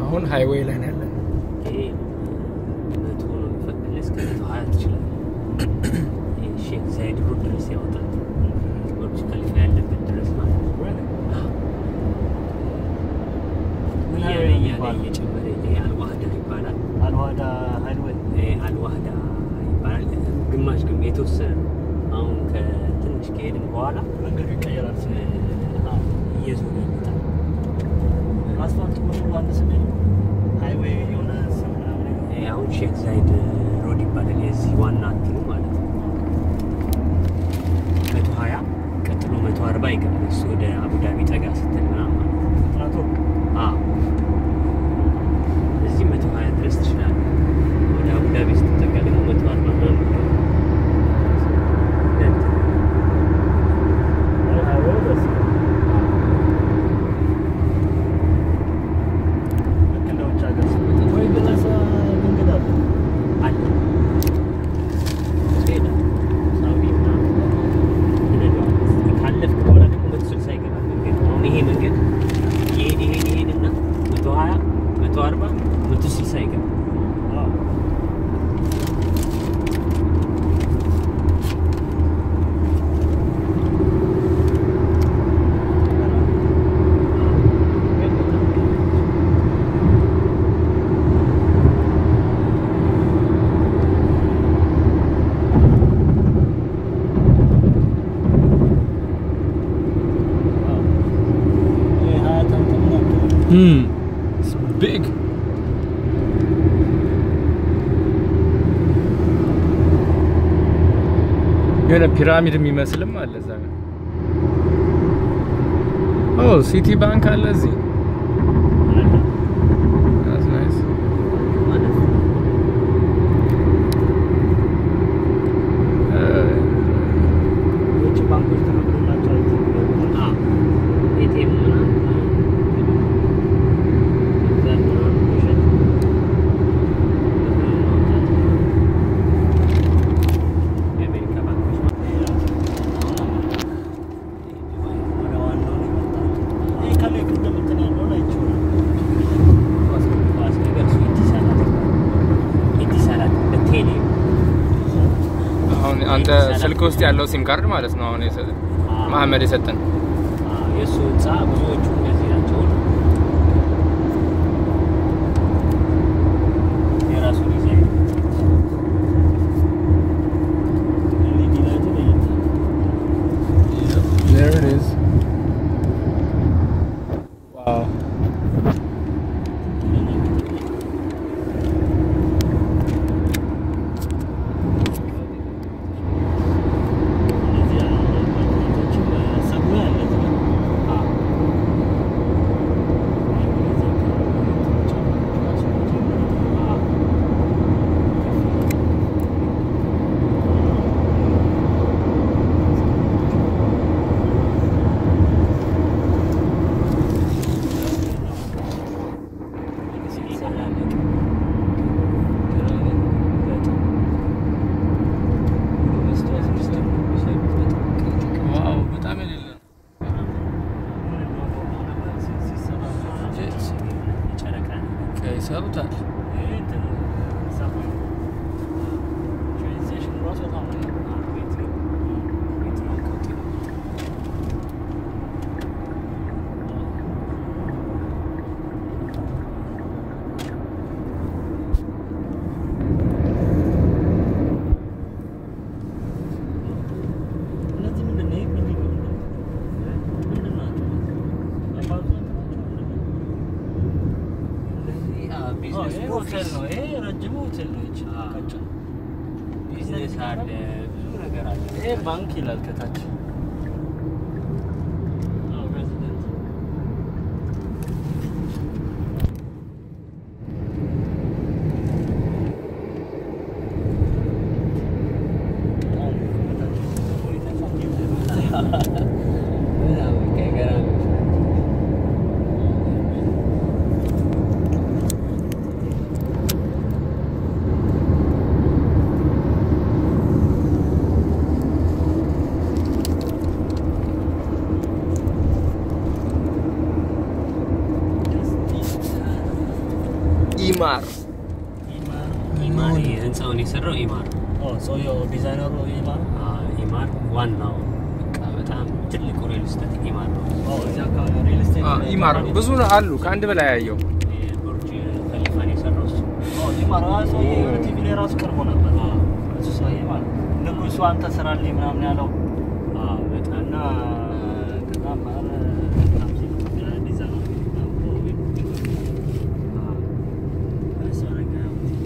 አሁን ሃይዌይ ላይ ነው ያለን። ይሄ መቶ ነው የሚፈቅድልህ እስከ መቶ ሀያ ትችላለህ። ይሄ ሼክ ዛይድ ሮድ ድረስ ያወጣል። ቡርጅ ከሊፋ ያለበት ድረስ ማለት ነው። ምን እያለ ያህል እያለ ይባላል? እየጨመረ ይሄ አልዋህዳ ይባላል። አልዋዳ ሃይዌይ ይሄ አልዋህዳ ይባላል። ግማሽ ግን የተወሰነ ነው። አሁን ከትንሽ ከሄድን በኋላ መንገዱ ይቀየራል። እ፣ አዎ፣ እየዞረ ይመጣል። አስፋልት ቁጥሩ አንድ ስንል ሃይዌይ የሆነ ስም ምናምን ይሄ አሁን ሼክ ዛይድ ሮድ ይባላል። የዚህ ዋና እንትኑ ማለት ነው። መቶ ሀያ ቀጥሎ መቶ አርባ ይገባል። እሱ ወደ አቡዳቢ ጠጋ ስትል ምናምን ማለት ነው። ፍጥነቱ አዎ እዚህ መቶ ሀያ ድረስ ትችላለህ። ወደ አቡዳቢ ስትጠጋ ደግሞ መቶ አርባ ምናምን ይገባል። ለእንትን ሃይዌይ ደስ ልክ እንደ ውጭ ሀገር ስሜት ወይ ግለሰ መንገድ አለ አለ ትሄዳለህ። ሳውዲ ምናምን ትነዳዋለህ። ካለፍክ በኋላ ደግሞ መቶ ስልሳ ይገባል መንገድ። አሁን ይሄ መንገድ ይሄድ ይሄድ ይሄድና መቶ ሀያ መቶ አርባ መቶ ስልሳ ይገባል። አዎ ይሄ ሀያት እንትን ነው Hmm. It's big. የሆነ ፒራሚድ የሚመስልም አለ እዛ ጋር። ኦ ሲቲ ባንክ አለ እዚህ። That's nice. ማለት ነው። Uh, የውጭ ባንኮች ተፈቅዶላቸው አዎ ኤቲኤም ምናምን መግዛት ምናምን መሸጥ ብር ማውጣት የአሜሪካ ባንኮች ማለት ወደ ዋናው ነው የመጣሁት። ይሄ ከላይ ቅድም እንትን ያለውን አይቼው ነው። ኳስ ነገር እሱ ኢቲሳላት ኢቲሳላት በቴሌ አሁን አንተ ስልክ ውስጥ ያለው ሲም ካርድ ማለት ነው። አሁን የሰጠን መሐመድ የሰጠን የእሱ ህንፃ ብዙዎቹ እንደዚህ ናቸው። የራሱ ዲዛይን ኤልኢዲ ላይቱ ለየት ያለ There it is. Wow. እነዚህ ያሉ ባንኮችም ሰጉ ያለ እዚህ ጋር ዋው በጣም የሌለ ነው። ይሰሩታል። እነዚህ ምንድን ነው? ይሄ ምንድን ነው? ምንድን ናቸው? አፓርትመንት ናቸው? ይሄ ሆቴል ነው። ይሄ ረጅሙ ሆቴል ነው። ይቺ አዎ። ቀጭን ቢዝነስ አለ፣ ብዙ ነገር አለ። ይሄ ባንክ ይላል ከታች። አዎ፣ ሬዚደንት በጣም ከታች በጣም በቃ ገራሚዎች ናቸው። ኢማር ኢማር ኢማር ህንፃውን የሰራው ኢማር ኦ ሰውየው ዲዛይነሩ ኢማር አ፣ ኢማር ዋናው በቃ በጣም ትልቁ ሪል ስቴት ኢማር ነው። ኦ እዚህ አካባቢ ሪል ስቴት አ፣ ኢማር ብዙ አሉ ከአንድ በላይ ያየው የቡርጅ ከሊፋን የሰራው እሱ። ኦ ኢማር አ ሰውዬ የሆነ ቲቪ ላይ ራሱ ቀርቦ ነበር እሱ ሰውዬ ማለት ንጉሱ አንተ ስራልኝ ምናምን ያለው አ፣ በጣም እና ከዛ ማር በጣም ሲል ዲዛይነሩ እሱ ነገር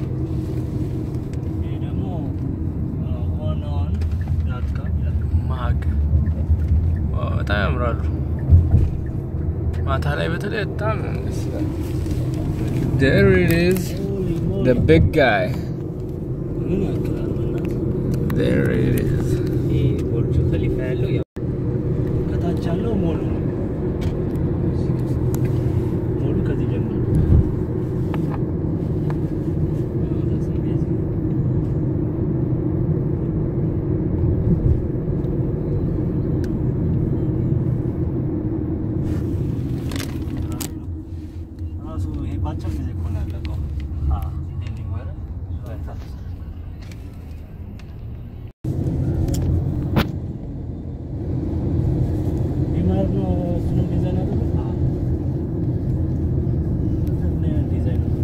ይሄ ደግሞ ኦን ኦን ዳት ካም ይላል ማግ ዋው፣ በጣም ያምራሉ። ማታ ላይ በተለይ በጣም ደስ ይላል። There it is, the big guy. ምን ያክላል በእናትህ? There it is. ይሄ ቡርጅ ከሊፋ ያለው ያው ከታች ያለው ሞሉ ነው። ሞሉ ከዚህ ጀምሮ ራሱ ይሄ በአጭር ጊዜ እኮ ነው ያለቀው። አ፣ ቢልዲንግ ማለት በጣም ኢማር ነው እሱንም ዲዛይን አደረገው። አ፣ ምን አይነት ዲዛይን ነው?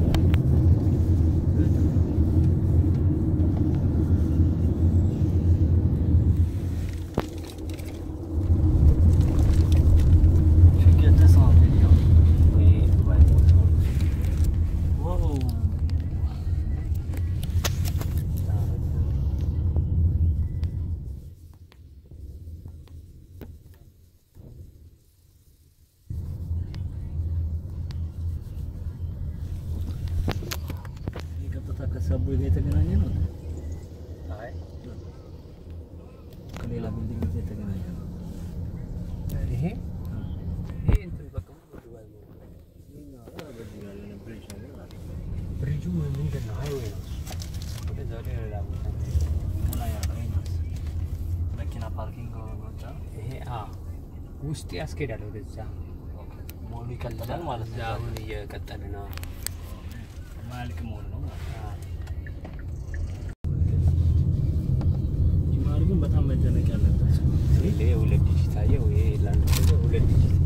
Get this on video. ይሄ ዱባይ ሞል ነው። Whoa. ይህ ቀጥታ ከሰብዌይ ጋር የተገናኘ ነው። አይ ከሌላ ቢልዲንግ ጋር የተገናኘ ነው። ይሄ ይሄ እንትን በቃ ሙሉ ዱባይ ሞል ነው። በዚህ ጋር የሆነ ብሪጅ ነገር አለ። ብሪጁ ምንድን ነው? ሃይዌይ ነው። ወደዛ ወደ ሌላ ቦታ ነው። ከላይ ያለው ይመስል መኪና ፓርኪንግ ቦታ ይሄ አ ውስጥ ያስኬዳል ወደዛ ሞሉ ይቀጥላል ማለት እዛ ነው። አሁን እየቀጠለ ነው። ማያልቅ ሞል ነው ማለት ነው። አ፣ ይማር ግን በጣም መደነቅ ያለበት ይሄ ሁለት ዲጂት አየው። ይሄ ላንድ ክሩዘር ሁለት ዲጂት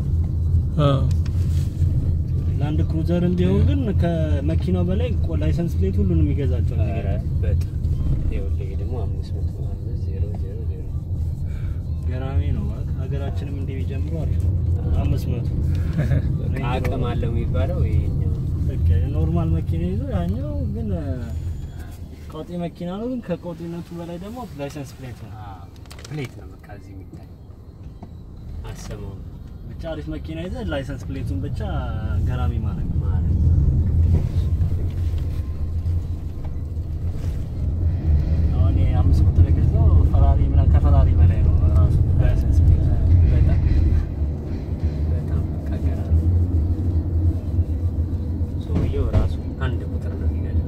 ላንድ ክሩዘርም ቢሆን ግን ከመኪናው በላይ ቆ- ላይሰንስ ፕሌት ሁሉንም ይገዛቸው ነው ኧረ በጣም ይኸውልህ፣ ይሄ ደግሞ አምስት መቶ አምስት ዜሮ ዜሮ ዜሮ ገራሚ ነው ማለት ሀገራችንም እንዲህ ቢጀምሩ አሪፍ ነው። አምስት መቶ በቃ አቅም አለው የሚባለው ይሄኛው በቃ ኖርማል መኪና ይዞ ያኛው ግን ቀውጢ መኪና ነው። ግን ከቀውጢነቱ በላይ ደግሞ ላይሰንስ ፕሌት ነው። አ፣ ፕሌት ነው በቃ እዚህ የሚታይ አሰማው ብቻ አሪፍ መኪና ይዘ ላይሰንስ ፕሌቱን ብቻ ገራሚ ማለት ነው። ማለት አሁን የአምስት ቁጥር የገዛው ፈራሪ ምናምን ከፈራሪ በላይ ነው ራሱ ላይሰንስ ፕሌት በጣም በጣም በቃ ገራሚ ሰውየው ራሱ አንድ ቁጥር ነው የሚነዳው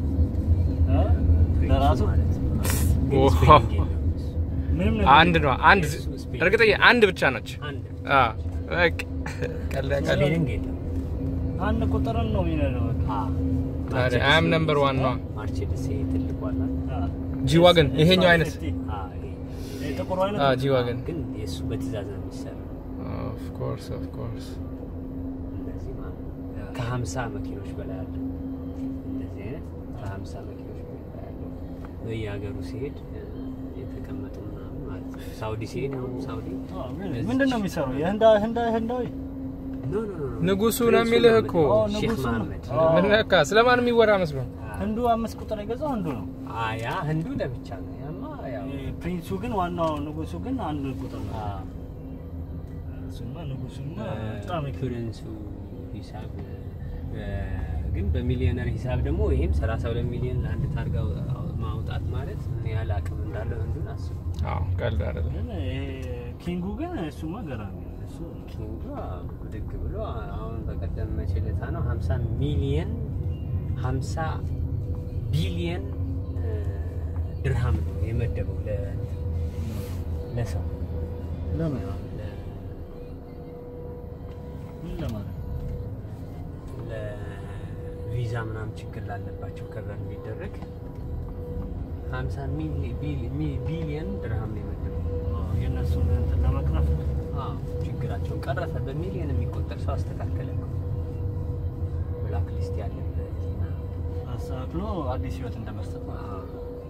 ለራሱ ማለት ነው። ግን ኦ። ስፔሊንግ የለውም እሱ። ምንም ነገር አንድ ነው አንድ እሱ ስፔሊንግ እርግጠኛ አንድ ብቻ ነች። አንድ አ በቃ ቀለ ቀለ ስፔሊንግ የለውም። አንድ ቁጥርን ነው የሚነዳው። በቃ። አ፣ ታዲያ ማርቼዲስ አም ነው ነምበር ዋን ነው። ማርቼዲስ ይሄ ትልቁ አለ አ። ጂ ዋገን ይሄኛው አይነት ሴፍቲ። አ፣ ይሄ ይሄ ጥቁሩ አይነት አ ጂ ዋገን ግን የእሱ በትእዛዝ ነው የሚሰራው። ኦፍ ኮርስ ኦፍ ኮርስ እንደዚህ ማለት ነው። ከሀምሳ መኪኖች በላይ አለ። እንደዚህ አይነት ከሀምሳ መኪኖች በላይ አለ። በየሀገሩ ሲሄድ እ፣ የተቀመጡ ምናምን ማለት ነው። ሳውዲ ሲሄድ አሁን ሳውዲ አ፣ really? ምንድን ነው የሚሰራው? የህንዳ ህንዳ ህንዳዊ ኖ ኖ ኖ ኖ። ንጉሱ ፕሪንሱ ነው የሚልህ መሐመድ። እኮ። ኦ፣ ሼክ ንጉሱ ነው። መሐመድ። ኦ። ምን ነካ? ስለማን የሚወራ መስሎ ህንዱ አምስት ቁጥር የገዛው ህንዱ ነው። አ፣ ያ ህንዱ ለብቻ ነው። ያማ ያው ይሄ ፕሪንሱ ግን ዋናው ንጉሱ ግን አንድ ቁጥር ነው። አ፣ እሱማ ንጉሱማ በጣም ይክ- ፕሪንሱ ሂሳብ እ፣ ግን በሚሊዮነር ሂሳብ ደግሞ ይሄም 32 ሚሊዮን ለአንድ ታርጋ ማውጣት ማለት ምን ያህል አቅም እንዳለው ህንዱን አስቡ። አዎ ቀልድ አይደለም። ግን ይሄ ኪንጉ ግን እሱማ ገራሚ ነው። እሱ ኪንጉ ብድግ ብሎ አሁን በቀደም መቼ ዕለት ነው 50 ሚሊየን 50 ቢሊየን እ፣ ድርሃም ነው የመደበው ለ ለሰው ለምን ለ- ምን ለማለት ለቪዛ ምናምን ችግር ላለባቸው ከቨር እንዲደረግ 50 ሚሊ- ቢሊ- ሚ- ቢሊየን ድርሃም ነው የመደበው። የእነሱን እንትን ለመቅረፍ አዎ ችግራቸውን ቀረፈ። በሚሊዮን የሚቆጠር ሰው አስተካከለ እኮ ብላክ ሊስት ያለበት እና አስተካክሎ አዲስ ህይወት እንደመስጠት ነው። አዎ።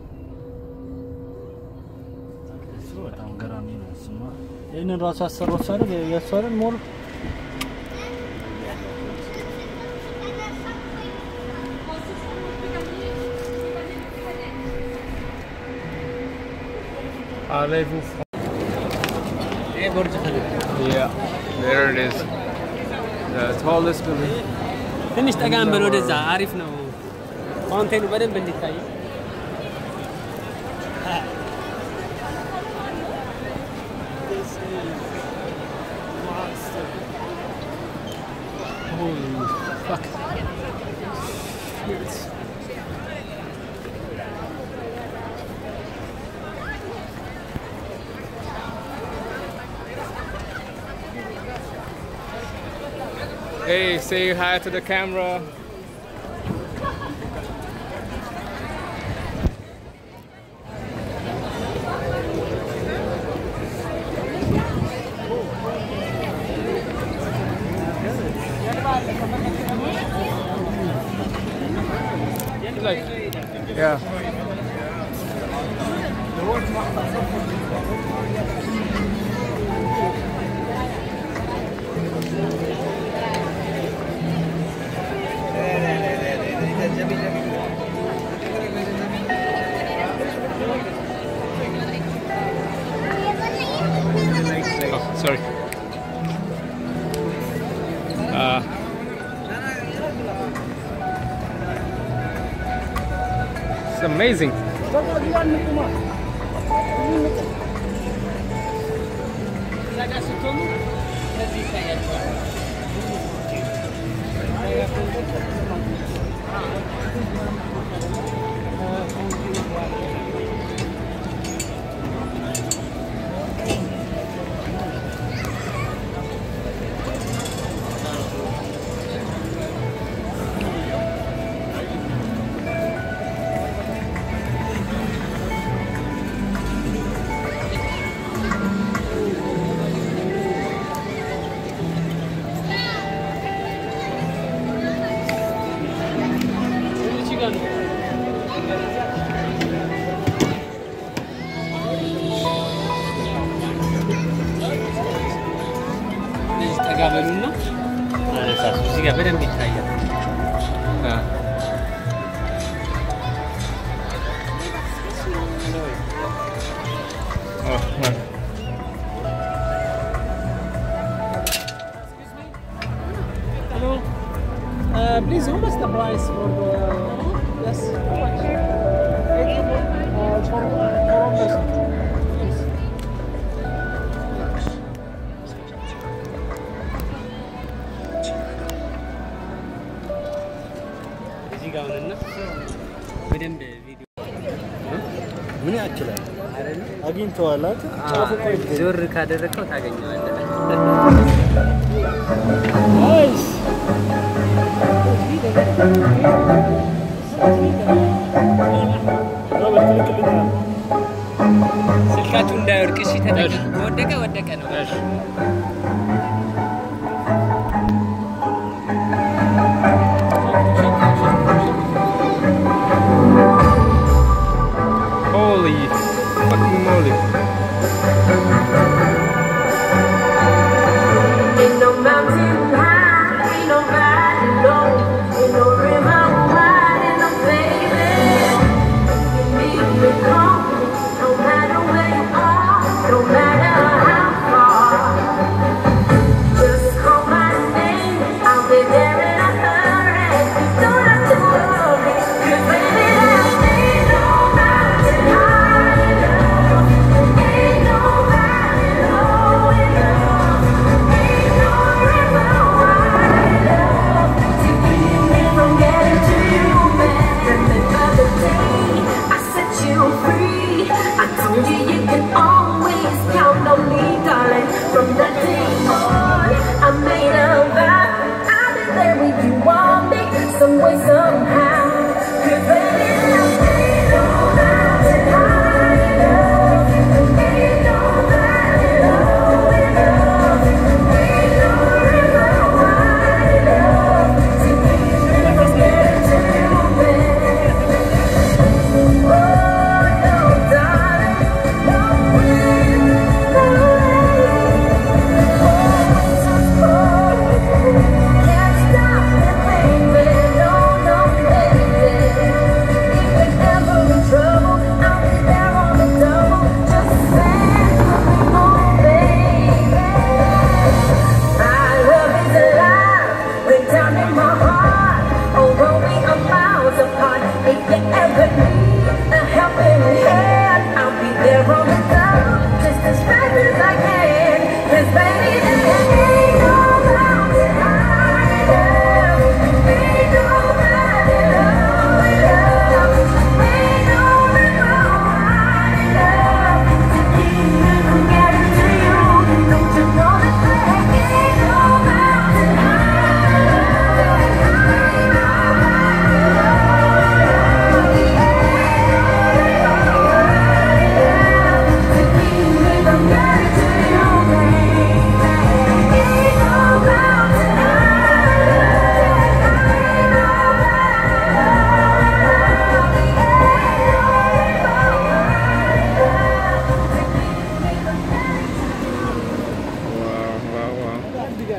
እሱ በጣም ገራሚ ነው። እሱማ ይህንን ራሱ ያሰራው እሱ አይደል? የእሱ አይደል ሞሉ Allez-vous ይሄ ቦርጅ ኸሊፋ Yeah, there it is. The tallest building. ትንሽ ጠጋም በል ወደዛ፣ አሪፍ ነው ፋውንቴኑ በደንብ እንዲታይ። Holy fuck. Hey, say hi to the camera. Like, yeah. Oh, sorry. Uh, it's amazing. እዛ ጋር ስትሆኑ ከዚህ ይታያቸዋል። እዚህ ጋር ነው። እንደዚህ ጠጋ በሉና አነሳሱ። እዚህ ጋር በደንብ ይታያል። Yeah. Oh, man. Hello. Uh, please, how much the price for the yes? How much? Eight uh, for for one person. Yes. እዚህ ጋር ሆነና በደንብ ቪዲዮ ምን ያክላል? አይደል? አግኝተዋል አይደል? ጫፉ እኮ ይገኛል። ዞር ካደረግከው ታገኘዋለህ። ናይስ ሮበርት ልክልኛል። ስልካችሁ እንዳይወድቅ እሺ። ተጠንቀቁ። ከወደቀ ወደቀ ነው። Holy fucking moly.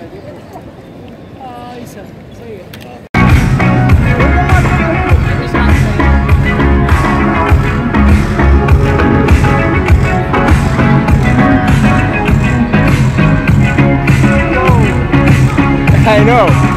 Ah, Isa, sige. I know.